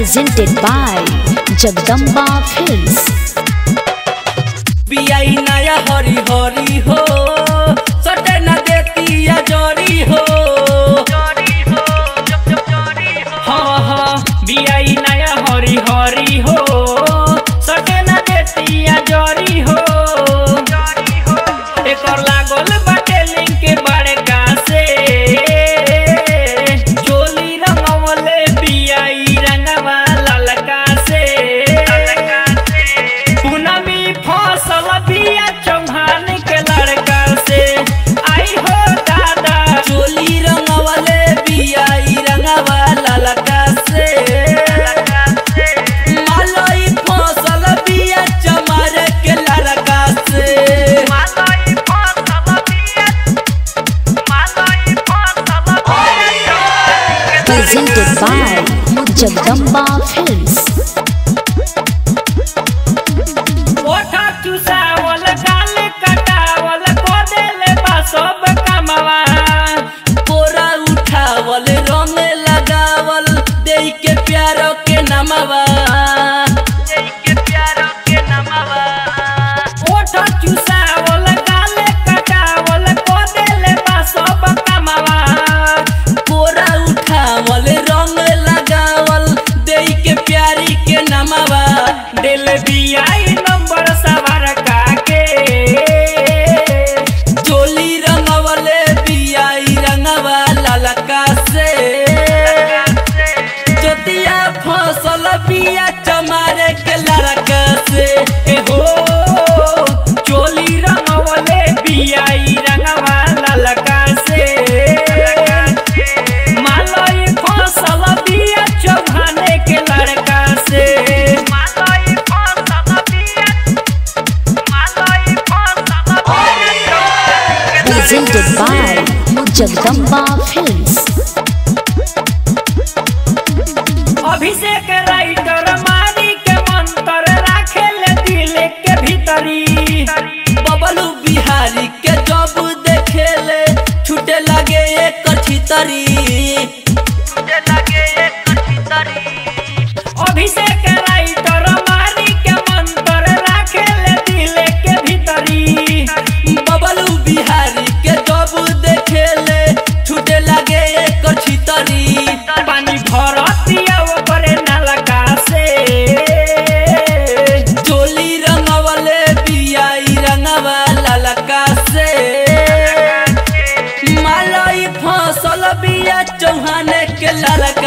presented by Jagdamba Films. पियाई नया हरी हरी हो सटे न देती या जरी हो हाँ हाँ बियाई नया हरी हरी हो सटे न देती या जरी हो एकर लागल बाटे लिंक के बड़का से चोली रंगवले बियाई रंगवा ललका से पूनमी फसल बिया चौहान के लड़का से आई हो दादा चोली रंगवले बिया ई रंगवा ललका से मालई फसल बिया चमार के लड़का से Presented by Jagdamba Films. ओठा चुसावल गाल कटावल को देले बा सब कमवा कोरा उठावल रंग लगावल देई के प्यार के नमवा ओठा चुसावल गाल कटावल को देले बा सब कमवा कोरा उठावल रंग लगावल देई के प्यारी के नमवा दिल बियाई नंबर सवार काके चोली रंगवले बियाई रंगवा ललका से जोतिया फसल बिया चमारे के लड़का से ए हो चोली रंगवले बियाई रंगवा ललका से मालई फसल बिया चौहाने के लड़का से Presented by Jagdamba Films. Abhishek writer मारी के मंत्र राखेले दिल के भीतरी बबलू बिहारी के जब देखेले छूटे लगे एक छितरी अभिषेक राइटर मारी के मंत्र राखेले दिल के भीतरी बबलू बिहारी के जब देखेले छूटे लगे एक छितरी पानी भरतिया ओकरे नलका से चोली रंगवले बियाई रंगवा ललका से मालई फसल बिया चौहाने के ललका